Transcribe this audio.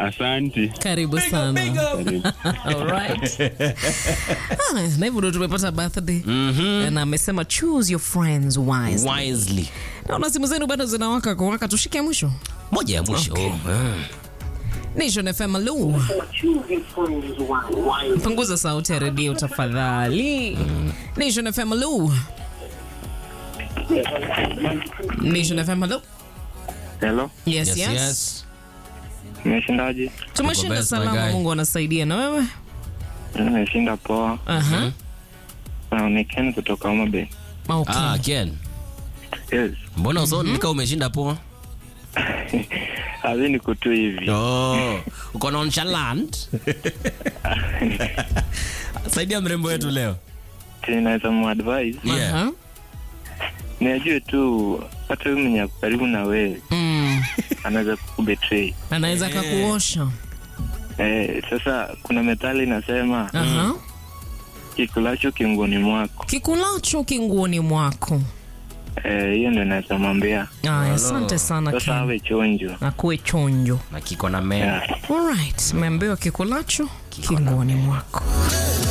Asante. Karibu sana. Alright. Ah, na hivyo ndo tumepata birthday. Na amesema choose your friends wisely. wisely Naona simu zenu bado zinawaka kwa waka, tushike mwisho. moja ya mwisho Okay. Ah. Nation FM Lu. Punguza sauti ya redio tafadhali. Nation FM Lu. Nation FM Lu. Hello, Yes, Yes, yes. yes. umeshindaje? Tumeshinda best, my salama, guy. Mungu anasaidia na wewe. Nimeshinda poa. Aha. Na ni Ken kutoka Homa Bay. Okay. Ah, Ken, Yes. mbona usaoni nika umeshinda poa? Hazi niko tu hivi. Oh, uko nonchalant. Saidia mrembo wetu leo. Naweza muadvise Yeah. Aha. ni ajue tu hata huyu mwenye ako karibu na wewe Mm. anaweza kukubetray. Anaweza kakuosha. Eh, sasa kuna methali inasema Aha. kikulacho kingoni mwako. Kikulacho kinguoni mwako. Eh, hiyo ndio naweza mwambia. Aya, asante sana Sasa Ken. awe chonjo. Akuwe chonjo. Na kiko na meno. Yeah. Alright, umeambiwa kikulacho kinguoni mwako.